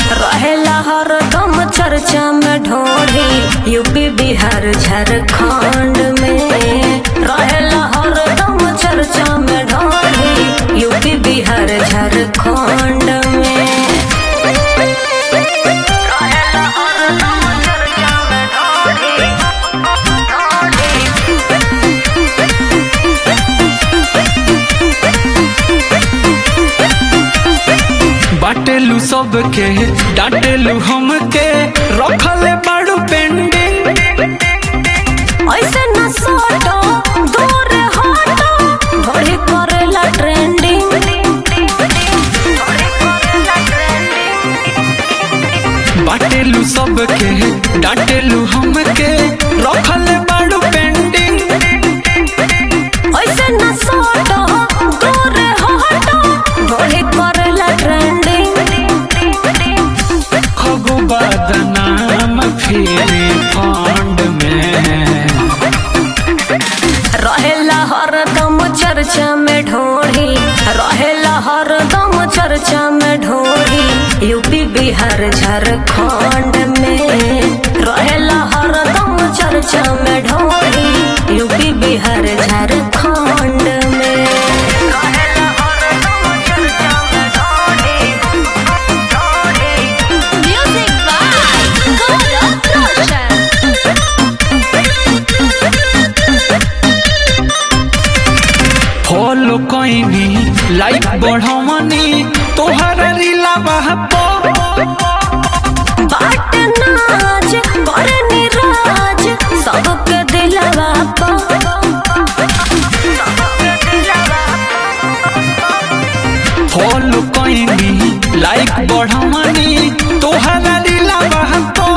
रहेला हरदम चर्चा में ढोढ़ी यूपी बिहार झारखंड में रहेला हरदम चर्चा में ढोढ़ी यूपी बिहार झारखंड में रहेला हरदम चर्चा में ढोढ़ी बाटेलू सबके डांटेलू हमके रखले बाड़ू पेंडिंग ऐसे न सोटो दूर हटो घोड़ी करेला ट्रेंडिंग बाटेलू सबके डांटेलू हमके रखले बाड़ू पेंडिंग ऐसे न सोटो दूर हटो घोड़ी करेला ट्रेंडिंग खगो बदनाम फिर फंड में रहेला हरदम चर्चा में ढोढ़ी रहेला हरदम चर्चा में ढोढ़ी यूपी बिहार झारखंड में रहेला हरदम चर्चा में ढोढ़ी यूपी बिहार झारखंड में रहेला हरदम चर्चा में ढोढ़ी, ढोढ़ी। Music by Gaurav Roshan. Follow कईनी लाइक बढ़वनी तोहर रीला बहपो बाट नाच पर निराज सबके दिलवा पा फॉलो कईनी लाइक बढ़वनी तोहर रीला बहपो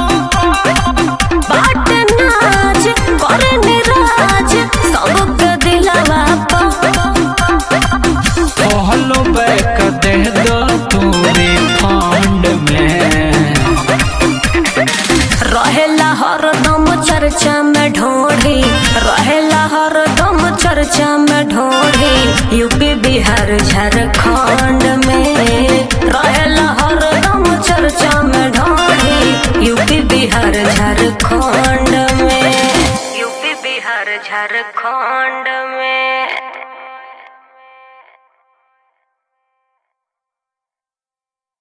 बाट नाच पर निराज सबके दिलवा पा फॉलो बैक दे दो तोरे फंड में रहेला हरदम चर्चा में ढोढ़ी रहेला हरदम चर्चा में ढोढ़ी यूपी बिहार झारखंड में रहेला हरदम चर्चा में ढोढ़ी यूपी बिहार झारखंड में यूपी बिहार झारखंड